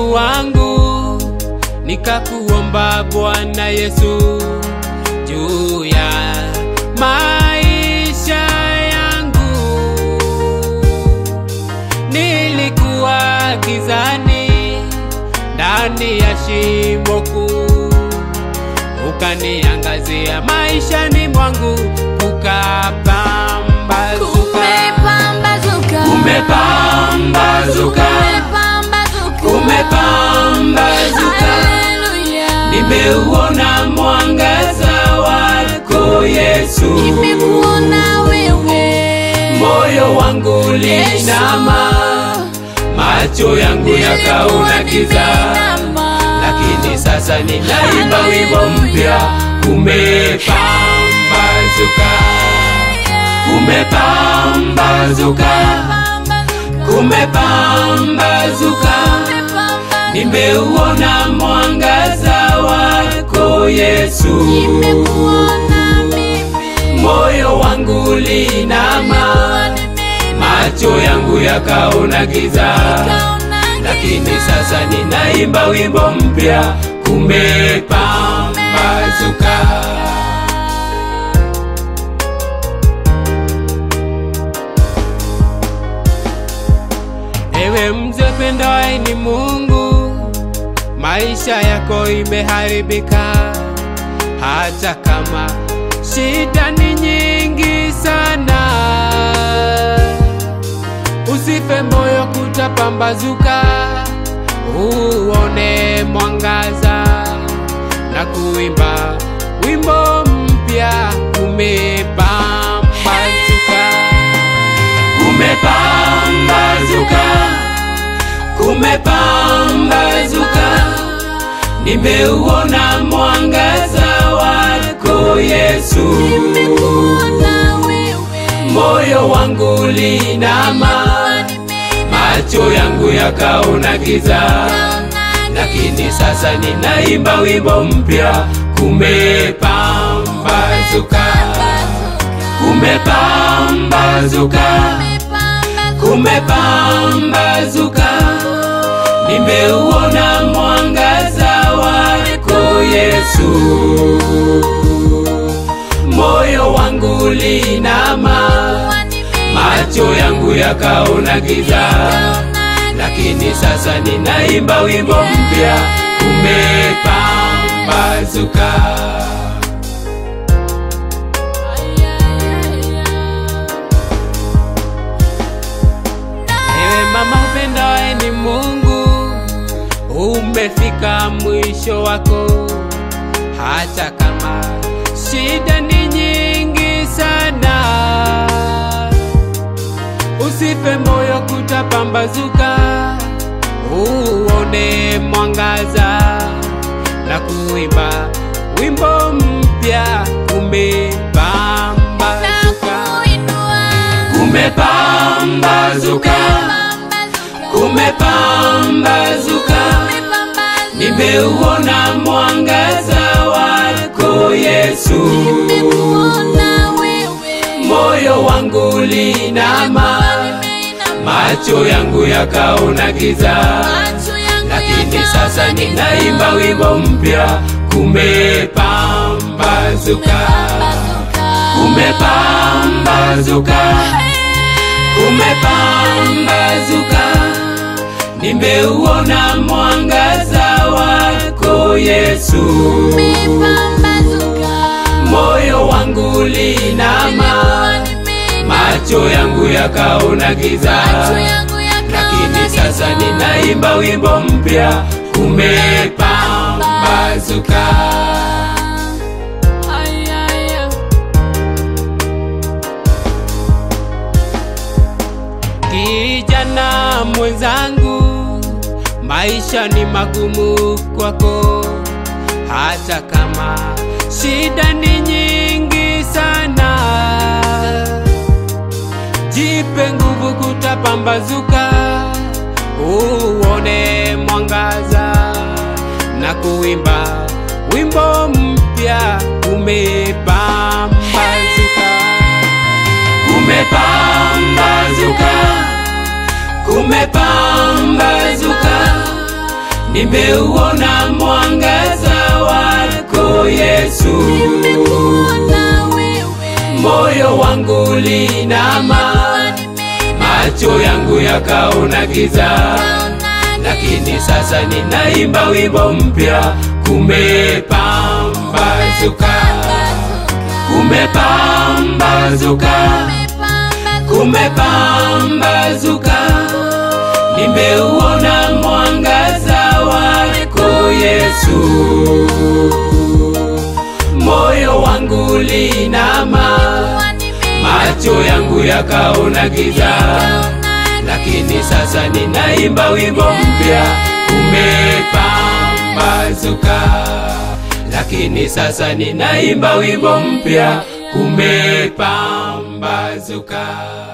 Mungu wangu, nikakuomba Bwana Yesu juu ya maisha yangu. Nilikuwa gizani ndani ya shimo kuu, ukaniangazia maishani mwangu, kukapambazuka, Kumepambazuka. kumepambazuka, kumepambazuka. Haleluya. Nimeuona mwangaza wako Yesu, Nimekuona wewe. moyo wangu linama, macho yangu yakaona giza, lakini sasa ninaimba wimbo mpya, kumepambazuka, kumepambazuka, kumepambazuka. Nimeuona mwangaza wako Yesu, Nimekuona mimi. moyo wangu linama, macho yangu yakaona giza, lakini sasa ninaimba wimbo mpya, kumepambazuka. Ewe mzee pendaye ni Mungu, maisha yako imeharibika, hata kama shida ni nyingi sana. Usife moyo, kutapambazuka, uone mwangaza na kuimba wimbo mpya, kumepambazuka, kumepambazuka, kumepambazuka. Nimeuona mwangaza wako Yesu, Nimekuona wewe. moyo wangu linama, macho yangu yakaona giza, lakini sasa ninaimba wimbo mpya, kumepambazuka, kumepambazuka, kumepambazuka. Nimeuona mwangaza wako Yesu, moyo wangu linama, macho yangu yakaona giza, lakini sasa ninaimba wimbo mpya, kumepambazuka. Ewe mama upendaye ni Mungu, umefika mwisho wako, hata kama shida ni nyingi sana. Usife moyo, kutapambazuka, uone mwangaza na kuimba wimbo mpya, kumepambazuka, kumepambazuka, kumepambazuka. Nimeuona mwangaza wako Yesu, moyo wangu linama, macho yangu yakaona giza, lakini sasa ninaimba wimbo mpya, kumepambazuka, kumepambazuka, kumepambazuka. Nimeuona mwangaza wako Yesu, moyo wangu linama, macho yangu yakaona giza, lakini sasa ninaimba wimbo mpya, kumepambazuka. Kijana mwenzangu, maisha ni magumu kwako, hata kama shida ni nyingi sana. Jipe nguvu, kutapambazuka, uone mwangaza na kuimba wimbo mpya, umepambazuka, kumepambazuka, kumepambazuka. nimeuona mwangaza wako Yesu, Nimekuona wewe. moyo wangu ulinama, macho yangu yakaona giza, lakini sasa ninaimba wimbo mpya, kumepambazuka, kumepambazuka, kumepambazuka, nimeuona mwangaza wako Yesu, moyo wangu ulinama, macho yangu yakaona giza, lakini sasa ninaimba wimbo mpya, kumepambazuka, lakini sasa ninaimba wimbo mpya, kumepambazuka.